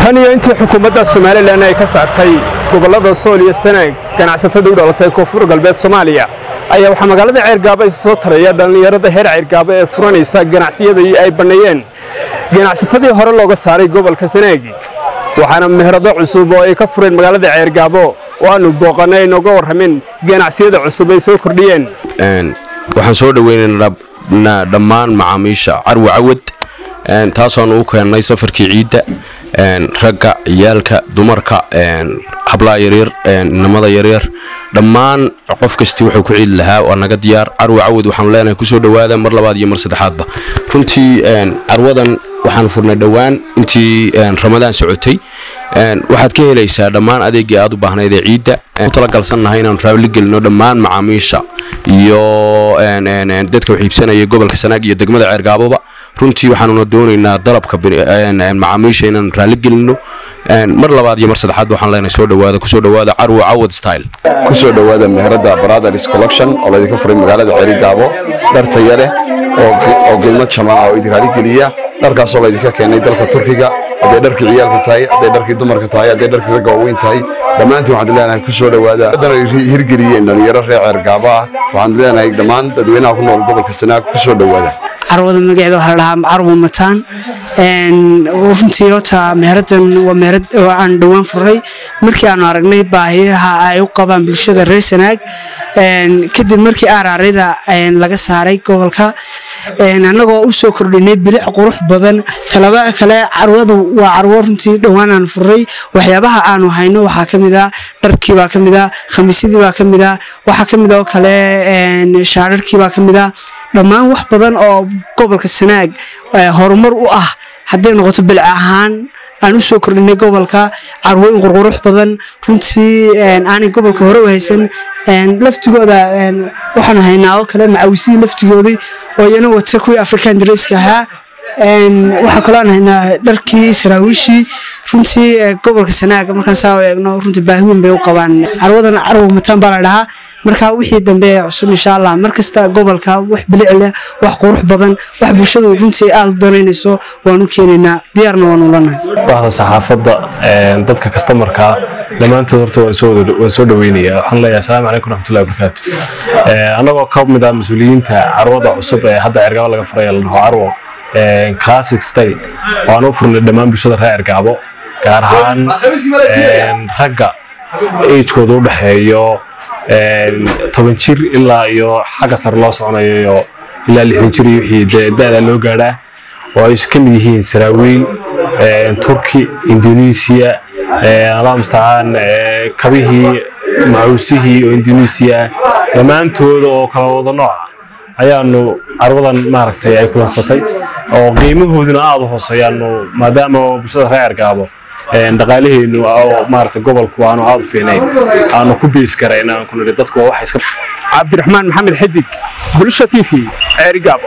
tan iyo intii xukuumadda somalilan ay ka saartay gobollada sool iyo sanaag ganacsatada u dhalatay koonfur galbeed soomaaliya ayaa waxaa magaalada ceergaabo isa soo taraya dhallinyarada heer ceergaabo ee furanaysa ganacsiyadii ay banneeyeen ganacsatadii hore looga saaray gobolka sanaagi waxaana meherado cusub oo ay ka fureen magaalada ceergaabo oo aanu booqannay nooga warramin ganacsiyada cusub ay soo kordhiyeen waxaan soo dhoweynaynaa dhammaan macaamiisha carwi cawad taasoan u keennay safarkii ciidda ragga ciyaalka dumarka hablaha yaryar inamada yaryar dhammaan qof kastii wuxuu ku ciidi lahaa waa naga diyaar carwi cawad waxaanu leenahay kusoo dhowaada mar labaad iyo mar saddexaadba runtii carwadan waxaan furnay dhowaan intii ramadaan socotay waxaad ka helaysaa dhammaan adeegii aad u baahnayd ee ciidda u talagalsannahay inaanu raabli gelino dhammaan macaamiisha iyo dadka wax iibsanaya gobolka sanaag iyo degmada ceergaaboba runtii waxaanuna doonaynaa dalabka macaamiisha inaanu raalli gelino mar labaad iyo mar saddexaad waxaan leenahay soo dhowaada kusoo dhowaada carwo cawad style kusoo dhowaada meherada brothers collection oo laydinka furay magaalada ceerigaabo dhar taya leh oo qiimo jaban oo idin raali geliya dharkaasoo laydinka keenay dalka turkiga hadday dharkii ciyaalka tahay hadday dharkii dumarka tahay hadday dharkii ragga waaweyn tahay dhammaantiin waxaan leenahay kusoo dhowaada haddana ay hirgeliyeen dhalinyaro reer ceergaabo ah waxaan leenahay dhammaan dadweynaha ku nool gobolka sanaag kusoo dhowaada carwada magaceeda waxaa la dhahaa carwo mataan runtii horta meheradan waa meherad aan dhowaan furay markii aanu aragnay baahiyaha ay u qabaan bulshada reer sanaag kadib markii aaraarida laga saaray gobolka annagoo u soo kordhinay bilic qurux badan talaba kale carwadu waa carwo runtii dhowaan aan furay waxyaabaha aanu hayno waxaa ka mid a dharkii baa ka mid a khamiisyadii baa ka mid a waxaa ka mid oo kale shaararkii baa ka mid a dhammaan wax badan oo gobolka sanaag horumar u ah hadday noqoto bilic ahaan aan u soo kordhinay gobolka carwooyin qurqurux badan runtii aanay gobolka hore u haysan laftigooda waxaanu haynaa oo kale macawisihii laftigoodii oo iyana wata kuwii african dresska ahaa waxaa kaloo aan haynaa dharkii saraawiishii runtii gobolka sanaag markaan saa u eegno runtii baahi weyn bay u qabaan carwadan carwo mataan baa la dhahaa marka wixii dambe cusub insha allah markasta gobolka wax bilic leh wax qurux badan wax bulshadu runtii aad u danaynayso waan u keenaynaa diyaarna waan ulanahay bahda saxaafadda dadka kastamarka dhammaantood horta waan soo dhaweynaya waxaan leeyahay asalaamu calaykum raxmatullahi wabarakaatu annagoo ka mid ah mas-uuliyiinta carwada cusub ee hadda cergabo laga furaya la dhaho carwo classic style waan u furnay dhammaan bulshada reer cergaabo gaar ahaan ragga agekooda u dhexeeyo toban jir ilaa iyo xagga sare loo soconayo ilaa lixdan jir iyo wixii dee da-da loo gaadhaa oo ay ka mid yihiin saraawiil turki indonesia allah mustacaan kabihii macuusihii oo indonesia dhammaantooda oo kala wada nooca ayaanu carwadan maaragtay ay kulansatay oo qiimahooduna aada u hooseeyaanu maadaama bulshada reer cergaabo dhaqaalaheenu maaragtay gobolku aanu aada u fiicnayn aanu ku bees karayn aan ku nidhi dadku waa wax iska cabdiraxmaan maxamed xidig bulsha t v ceerigaabo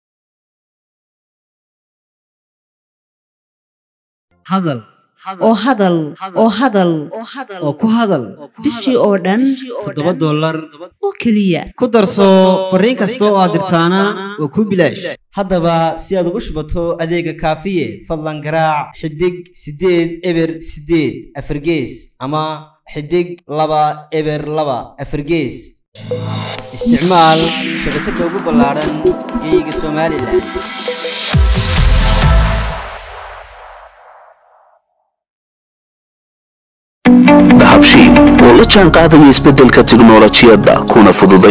hadal oo hadal oo hadal oo ku hadal bishii oo dhan toddoba dollar oo keliya ku darso fariin kasta oo aad dirtaana waa kuu bilaash haddaba si aad ugu shubato adeega kaafiye fadlan garaac xidig siddeed eber siddeed afargees ama xidig laba eber laba afargees isticmaal shabakadda ugu ballaadhan geeyiga somalilan dahabshiil oo la jaan qaadaya isbeddelka tiknolojiyadda kuna fududay